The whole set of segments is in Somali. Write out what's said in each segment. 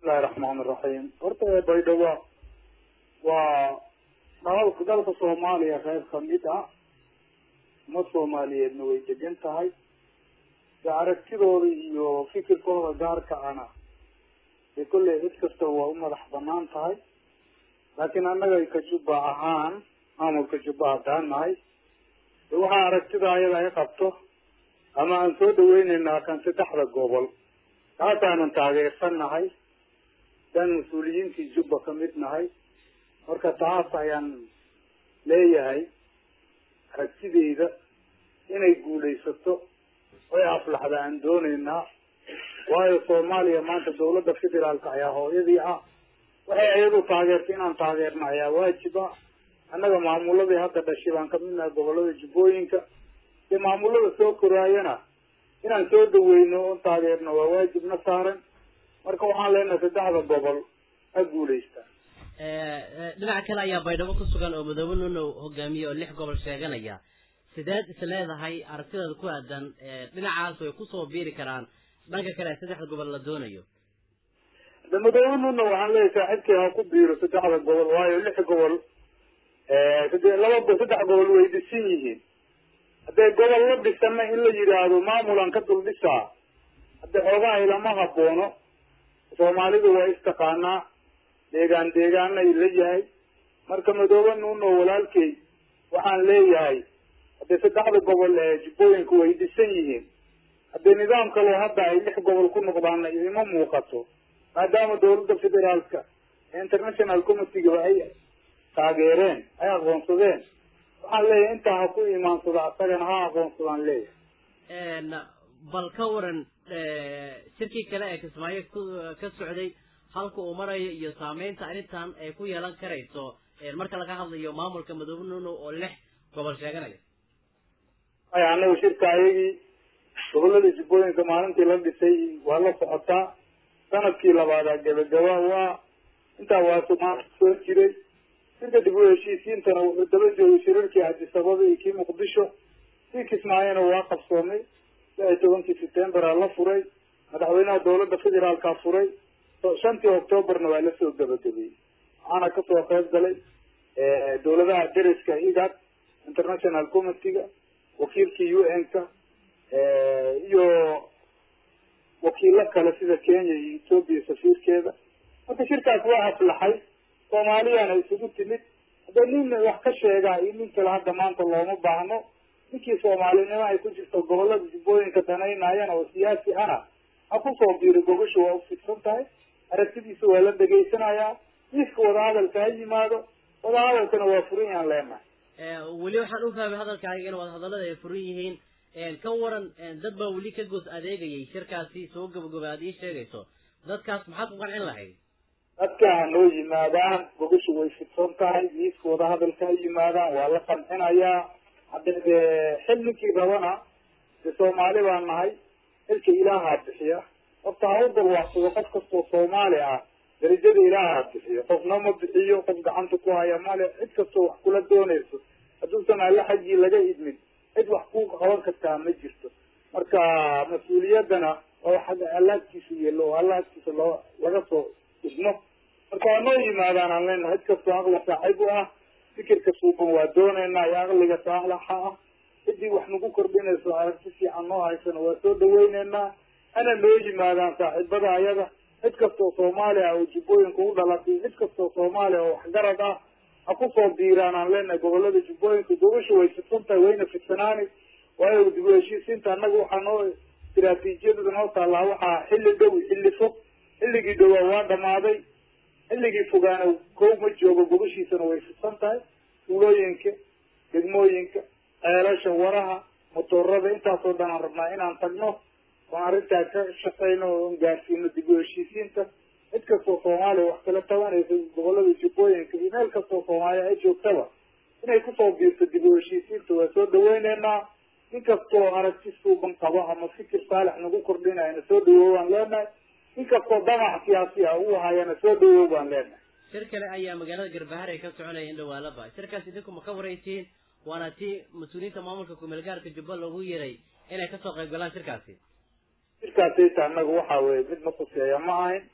bismillahi raxmaan iraxiim horta baydhabo waa dalka dalka soomaaliya reer kamid ah uma soomaaliyeedna way degan tahay de aragtidooda iyo fikirkooda gaarka ana dee kolley cid kasta waa u madax banaan tahay laakiin annaga ka jubba ahaan maamulka jubba haddaan nahay de waxaa aragtida ayada ay qabto ama aan soo dhaweyneynaa kan saddexda gobol taasaanan taageersan nahay daan mas-uuliyiintii jubba kamid nahay marka taas ayaan leeyahay aragtideyda inay guulaysato oy aflaxda aan dooneynaa waayo soomaaliya maanta dawladda federaalka ayaa hooyadii ah waxay iyadu taageertay inaan taageerna ayaa waajib ah annaga maamuladii hadda dhashay baan kamid nahay gobolada jubbooyinka dee maamulada soo koraayana inaan soo dhaweyno oon taageerno waa waajibna saaran marka waxaan leenahay saddexda gobol ha guulaystaan dhinaca kale ayaa baydhabo ku sugan oo madoobe nunow hogaamiye oo lix gobol sheeganaya sideed is leedahay aragtideeda ku aadan dhinacaas way kusoo biiri karaan dhanka kale saddexda gobol la doonayo de madoobe nunow waxaan leeyahay saaxiibkii ha ku biiro saddexda gobol waayo lix gobol laba saddex gobol way dhisan yihiin haddee gobol la dhisana in la yidhaahdo maamulan ka dul dhisaa hadde xoogaha ilama haboono soomaalidu waa istaqaanaa deegaan deegaanay la yahay marka madoobe nuno walaalkey waxaan leeyahay haddee saddexda gobol ee jubbooyinka way dhisan yihiin haddee nidaam kaloo hadda ay lix gobol ku noqdaana ima muuqato maadaama dawladda federaalka ee international committeega ay taageereen ay aqoonsadeen waxaan leeyahay intaa ha ku imaansado asagana ha aqoonsadaan leeyahay bal ka waran shirkii kale ee kismaayo ku ka socday halka uu marayo iyo saameynta arrintan ay ku yeelan karayso marka laga hadlayo maamulka madoobe nuno oo lix gobol sheeganaya aya anagu shirka ayagii gobolada jubbooyinka maalintii la dhisay waa la socotaa sanadkii labaadaa gabagaba waa intaa waa somaali soo jiray shirka dib u heshiisiintana wuxuu daba joogay shirarkii adisababa iyo kii muqdisho kii kismaayona waa qabsoomay lix iyo tobankii september la furay madaxweynaha dawladda federaalka furay shantii octoobarna waa lasoo gabagabeeyey waxaana kasoo qayb galay dawladaha deriska igad international committeega wakiilkii u n ka iyo wakiilo kale sida kenya iyo ethoopia safiirkeeda marka shirkaas waa aflaxay soomaaliyana isugu timid haddee nin wax ka sheegaa iyo nin kale hadda maanta looma baahno ninkii soomaalinimo ay ku jirto gobolada jubbooyinka danaynayana oo siyaasi ana ha kusoo biiro gogosha waa ufidsan tahay aragtidiisa waa la dhegaysanayaa miiska wadahadalka ha yimaado wadahadalkana waa furan yahaan leenahay weli waxaan u fahmay hadalkaaga in wadahadallada ay furan yihiin ka waran dad baa weli ka goos adeegayay shirkaasi soo gabagaba aad ii sheegayso dadkaas maxaad ku qancin lahayd dadka ha noo yimaadaan gogosha way fidsan tahay miiska wadahadalka ha yimaadaan waa la qancinayaa hadde de xil ninkii rabana de soomaali baan nahay xilka ilaahaa bixiya horta ha u dalwaaqsado qof kastoo soomaali ah darajada ilaahaa bixiyo qofna ma bixiyo qof gacanta ku haya male cid kastoo wax kula doonayso hadduusan alle xaggii laga idmin cid wax ku qaban kartaa ma jirto marka mas-uuliyaddana oo xagga alla agtiisa yeelo oo alla agtiisa loo laga soo idmo marka waa noo yimaadaan aan leenahay cid kastoo aqli saaxiib u ah fikirka suuban waa dooneynaa iyo aqliga saalaxa ah ciddii wax nagu kordhinayso aragti fiican noo haysana waa soo dhaweyneynaa ana noo yimaadaan saaxiibada ayada cid kastoo soomaaliya oo jubbooyinka u dhalatay cid kastoo soomaaliya oo waxgarad ah ha kusoo biiraan aan leenahay gobolada jubbooyinka gobasha way fidsan tahay wayna fidsanaani waayo dib u heshiisiinta annaga waxaa noo istiraatiijiyadada noo taallaa waxaa xilli dhow xilli fog xilligii dhowaa waa dhamaaday xilligii fogaana kow ma joogo gobashiisana way fidsan tahay tuulooyinka degmooyinka ceelasha waraha motoorada intaasoo dhan aan rabnaa inaan tagno oon arrintaa ka shaqeyno oon gaarsiino dib u heshiisiinta cid kastoo soomaaliya wax kala tabanaysa gobolada jubbooyinka iyo meel kastoo soomaaliya ay joogtaba inay kusoo biirto dib u heshiisiinta waa soo dhaweyneynaa nin kastoo aragti suuban qabo ama fikir saalix nagu kordhinayana soo dhawow baan leenahay nin kastoo damac siyaasi ah uu hayana soo dhawow baan leenahay shir kale ayaa magaalada garbahar ay ka soconaya in dhawaalaba shirkaas idinku ma ka waraysiin waana tii mas-uuliyiinta maamulka kumeelgaarka jubba loogu yeeray inay kasoo qayb galaan shirkaasi shirkaasayta annaga waxa weye mid na kuseeya ma ahayn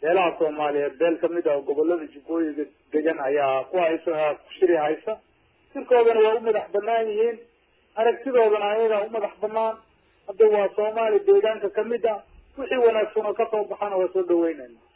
beelaha soomaaliyeed beel kamid ah oo gobolada jubbooyiga degan ayaa ku haysa shiri haysa shirkoodana waa u madax banaan yihiin aragtidoodana ayagaa u madax banaan hadda waa soomaali deegaanka kamid ah wixii wanaagsan oo kasoo baxana waa soo dhaweynayna